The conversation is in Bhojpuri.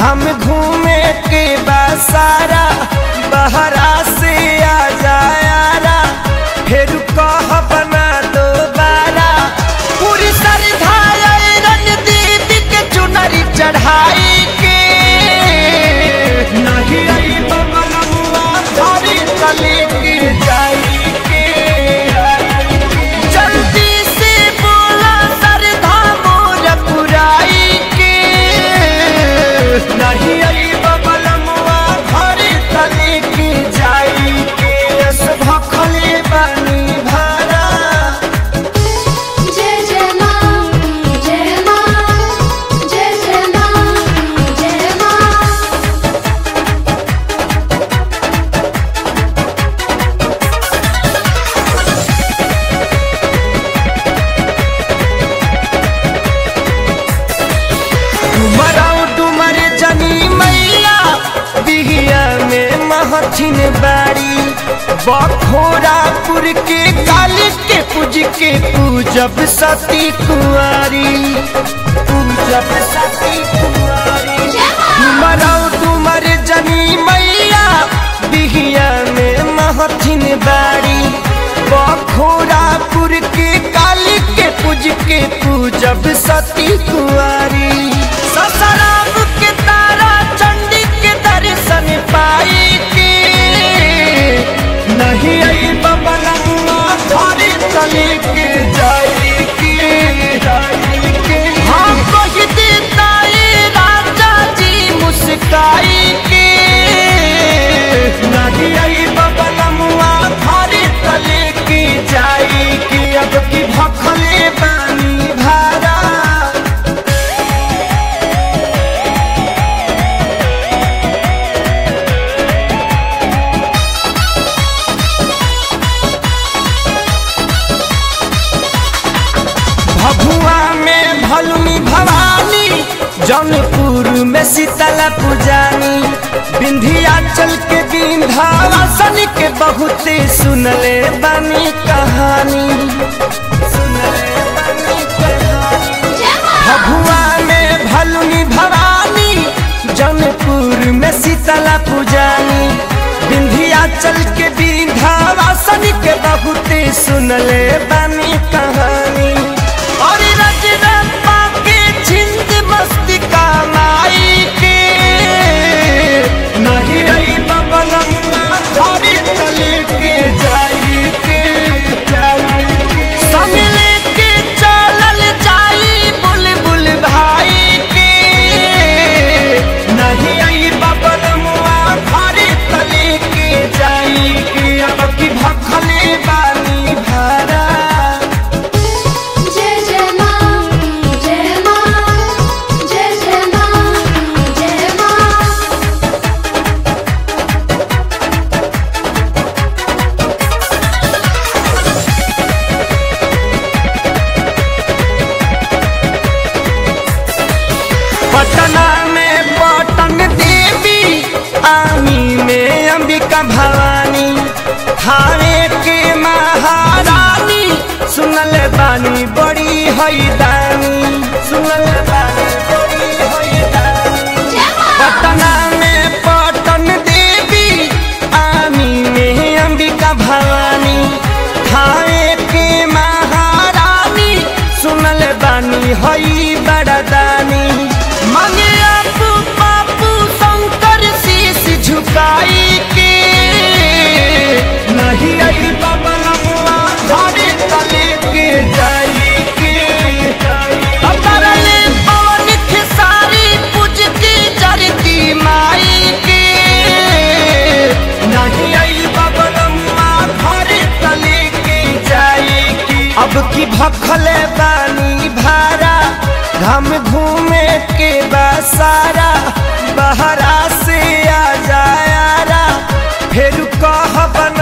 हम घूमे के बसारा बहरा से आ जायारा फिर कह बना दो बारा पूरी सरधारा रणदीप के चुनरी चढ़ाई के नहीं आई बबलुआ थारी कली की जाई के जल्दी से बोला सरधा मोर पुराई के नहीं आई बबलुआ थारी कली की जाई के यस भखले बनी भारा जय जय मां जय मां जय जय मां जय मां डुमराऊ डुमर जनी मैया बिहिया में महथिन बाड़ी बखोरापुर के काली के पूज के पूजब सती कुंवारी पूजब सती कुंवारी डुमराऊ डुमर जनी मैया बिहिया में महथिन बाड़ी बखोरापुर के काली के पूज के पूजब सती कुंवारी ससराम के तारा चंडी के दर्शन पाई के नहीं आई बबलुआ थारी तले के जाई के जाई के हम कह देता ये राजा जी मुस्काई के नहीं आई बबलुआ थारी तले के जाई के अब की भखले बानी भारा भभुआ में भलुनी भवानी जौनपुर में शीतला पुजानी विंध्याचल के विंध्यावासन के बहुते सुनले बनी कहानी सुनले बनी कहानी भभुआ में भलुनी भवानी जौनपुर में शीतला पुजानी विंध्याचल के विंध्यावासन के बहुते सुनले बनी कहानी और रजरप्पा के छिंद मस्ती का माई के नहीं रही बबलम्मा थारी तले के जाई के जाई के संग लेके चलल जाई बुलबुल भाई के नहीं आई बबलम्मा थारी तले के जाई के अब की भखले बानी भारा जय जय मां जय मां जय जय मां जय मां पटना में पटन देवी आमी में अंबिका भवानी थाने के महारानी सुनल बानी बड़ी हैदानी सुनल बानी बड़ी हैदानी पटना में पटन देवी आमी में अंबिका भवानी थाने के महारानी सुनल बानी हई बड़दानी मांगे आपू बापू शंकर शीश झुकाई के नहीं आई बबलुआ धारे तले के जाई के अतरले पवन खेसारी पूज के जरती माई के नहीं आई बबलुआ धारे तले के जाई के अब की भखले बानी भारा हम घूमे के बसारा बहरा से आ जायारा फिर कह बन